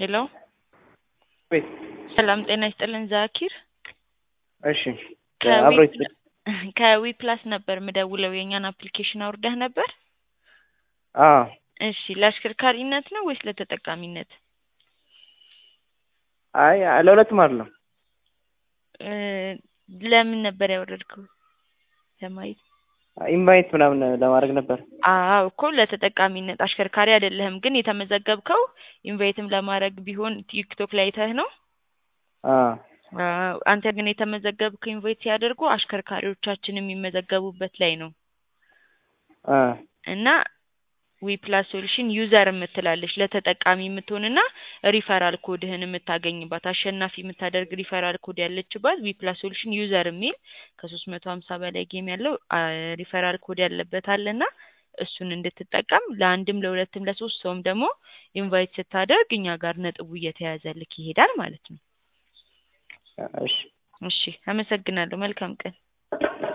ሄሎ ቤት ሰላም ጤና ይስጥልን ዛኪር እሺ ከዊ- አብሮ ይስጥ ከዊ ፕላስ ነበር ምደውለው የእኛን አፕሊኬሽን አውርደህ ነበር አዎ እሺ ለአሽከርካሪነት ነው ወይስ ለተጠቃሚነት አይ ለሁለቱም አይደለም እ ለምን ነበር ያወረድከው ለማየት ኢንቫይት ምናምን ለማድረግ ነበር አዎ እኮ ለተጠቃሚነት አሽከርካሪ አይደለህም ግን የተመዘገብከው ኢንቫይትም ለማድረግ ቢሆን ቲክቶክ ላይ አይተህ ነው አዎ አዎ አንተ ግን የተመዘገብከው ኢንቫይት ሲያደርጉ አሽከርካሪዎቻችን የሚመዘገቡበት ላይ ነው አ እና ዊ ፕላስ ሶሉሽን ዩዘር የምትላለች ለተጠቃሚ የምትሆንና ሪፈራል ኮድህን የምታገኝባት አሸናፊ የምታደርግ ሪፈራል ኮድ ያለችባት ዊ ፕላስ ሶሉሽን ዩዘር የሚል ከሶስት መቶ ሀምሳ በላይ ጌም ያለው አ ሪፈራል ኮድ ያለበት አለና እሱን እንድትጠቀም ለአንድም ለሁለትም ለሶስት ሰውም ደግሞ ኢንቫይት ስታደርግ እኛ ጋር ነጥቡ እየተያዘልክ ይሄዳል ማለት ነው። እሺ እሺ አመሰግናለሁ። መልካም ቀን።